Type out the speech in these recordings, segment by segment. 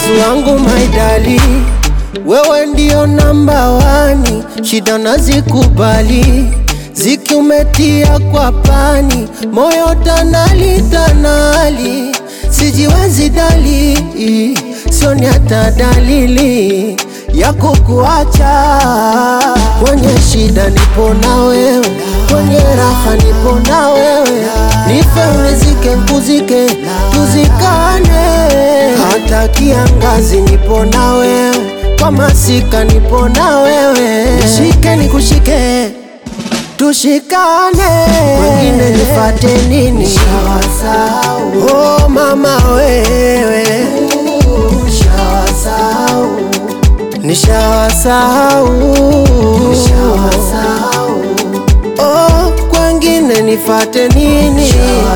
Yesu wangu maidali, wewe ndio namba wani, shida nazikubali, ziki umetia kwa pani, moyo tanali tanali, sijiwezi dali, sioni hata dalili ya kukuacha. Kwenye shida nipo na wewe, kwenye raha nipo na wewe, nife unizike nkuzike, tuzikane hata kiangazi nipo na wewe, kwa masika nipo na wewe, nishike nikushike, tushikane, wengine nifate nini? Oh mama wewe, nishawasahau, oh kwengine nifate nini?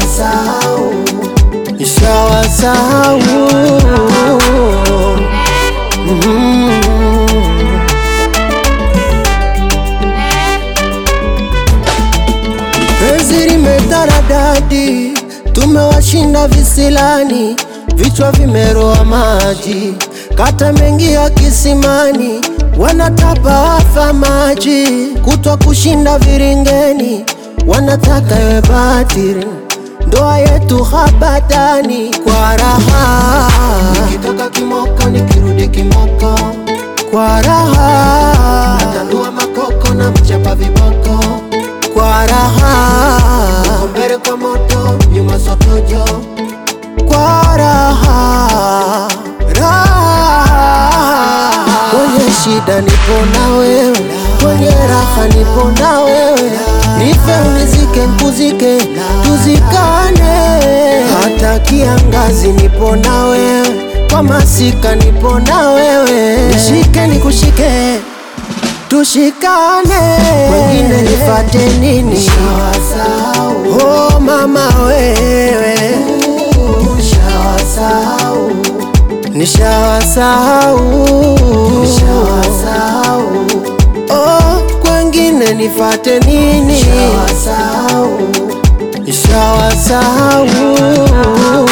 Nishawasahau. Mm. Penzi limetaradadi, tumewashinda visilani, vichwa vimeroa maji, kata mengi ya kisimani, wanatapa wafa maji, kutwa kushinda viringeni, wanataka iwe batiri, ndoa yetu habatani kwa raha, nikitoka kimoko nikirudi kimoko kwa raha, natanua makoko na mchapa viboko kwa raha, Uko mbele kwa moto, nyuma sotojo kwa raha, raha. Kwenye shida nipo na wewe, kwenye raha nipo na wewe, nife unizike nkuzike, tuzikane hata kiangazi nipo na wewe, kwa masika nipo na wewe, nishike nikushike tushikane, wengine nifate nini? Oh mama wewe, nishawasahau, oh kwengine nifate nini? Nishawasahau.